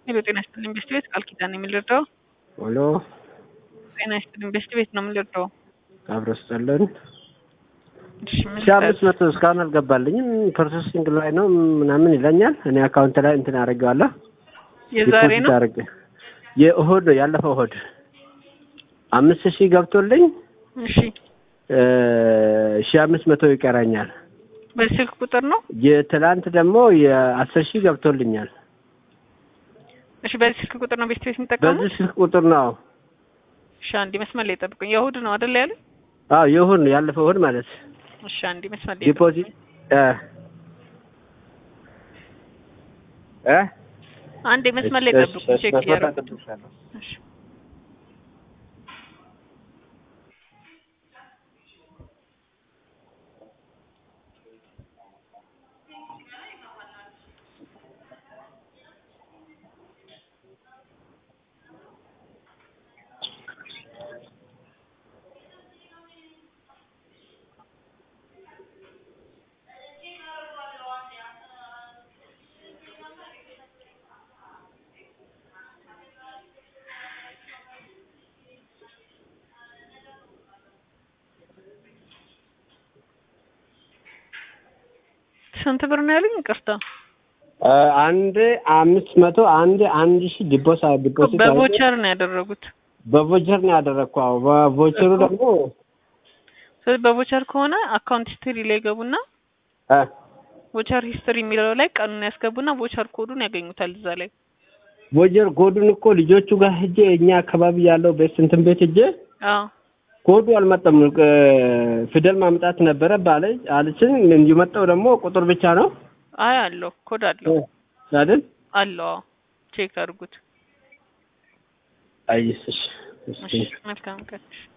ሄሎ ጤና ይስጥልኝ ቤስት ቤት ቃል ኪዳን ነው የምንረዳው። ሄሎ ጤና ይስጥልኝ ቤስት ቤት ነው የምንረዳው። አብሮ ስጠለን እሺ ምን ሺ አምስት መቶ እስካሁን አልገባልኝም። ፕሮሰሲንግ ላይ ነው ምናምን ይለኛል። እኔ አካውንት ላይ እንትን አደርገዋለሁ። የዛሬ ነው ዲፖዚት አደረገ የእሁድ ነው ያለፈው እሁድ አምስት ሺህ ገብቶልኝ እሺ ሺ አምስት መቶ ይቀራኛል። በዚህ ስልክ ቁጥር ነው የትላንት ደግሞ የአስር ሺህ ገብቶልኛል። እሺ በዚህ ስልክ ቁጥር ነው ቤስት ቤት የሚጠቀሙት በዚህ ስልክ ቁጥር ነው። እሺ አንዴ መስመር ላይ ጠብቁኝ የእሁድ ነው አይደል ያለ አዎ የእሁድ ነው ያለፈው እሁድ ማለት እሺ አንዴ መስመር ላይ ዲፖዚት እ እ አንዴ መስመር ላይ ጠብቁኝ ቼክ እያደረኩት እሺ ስንት ብር ነው ያሉኝ? ይቅርታ አንድ አምስት መቶ አንድ አንድ ሺህ ዲፖስ ዲፖዚት አድርጌ በቮቸር ነው ያደረጉት። በቮቸር ነው ያደረግኩ። አዎ በቮቸሩ ደግሞ ስለዚህ በቮቸር ከሆነ አካውንት ሂስትሪ ላይ ገቡና እ ቮቸር ሂስትሪ የሚለው ላይ ቀኑን ያስገቡና ቮቸር ኮዱን ያገኙታል እዛ ላይ። ቮቸር ኮዱን እኮ ልጆቹ ጋር ሄጄ እኛ አካባቢ ያለው ቤት እንትን ቤት ሄጄ አዎ ኮዱ አልመጣም። እ ፊደል ማምጣት ነበረ ባለች አለችን። እንዲመጣው ደግሞ ቁጥር ብቻ ነው አይ አለው ኮድ አለው አይደል? አለው። አዎ ቼክ አድርጉት። አይስ እሺ እሺ መልካም ቀን።